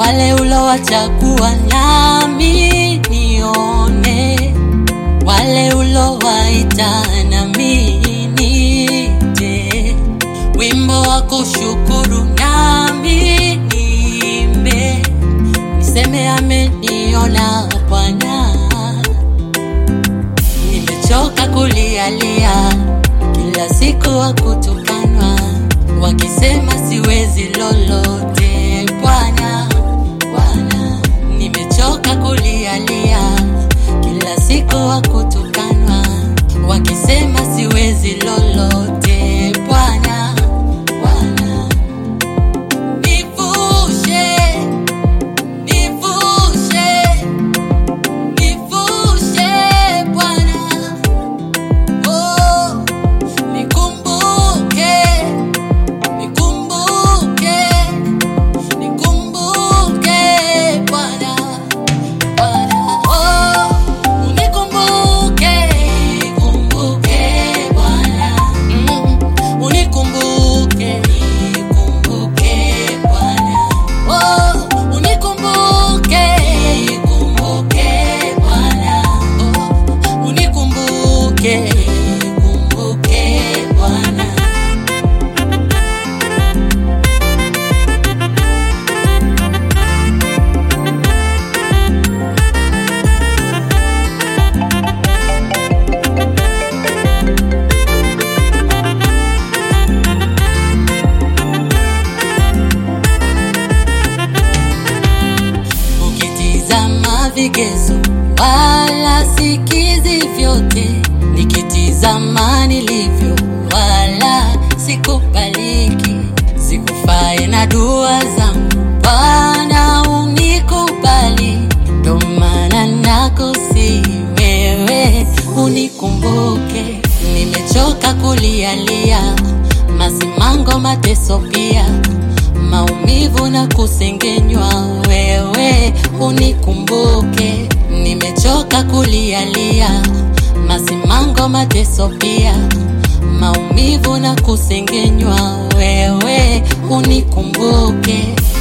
wale ulowachagua nami nione, wale ulowaita nami nije, wimbo wa kushukuru nami niimbe, niseme ameniona Bwana. Nimechoka kulialia kila siku wa kutukanwa, wakisema siwezi lolote. Bwana, Bwana, nimechoka kulialia kila siku wa kutukanwa, wakisema siwezi lolote. Bwana, Bwana, nivushe, nivushe, nivushe Bwana. Oh, nikumbuke, nikumbuke, nikumbuke Bwana, Bwana. Oh, unikumbuke, nikumbuke Bwana. Mm, unikumbuke, nikumbuke Bwana. Oh, unikumbuke, nikumbuke Bwana. Oh, unikumbuke, nikumbuke Bwana. Ukitizama vigezo wala sikizi vyote, nikitizama nilivyo wala sikubaliki, sikufae na dua zangu Bwana unikubali, ndo maana nakusi wewe unikumbuke, nimechoka kulialia masimango, mateso pia maumivu na kusengenywa, wewe unikumbuke. Nimechoka kulialia masimango, mateso pia maumivu na kusengenywa, wewe unikumbuke.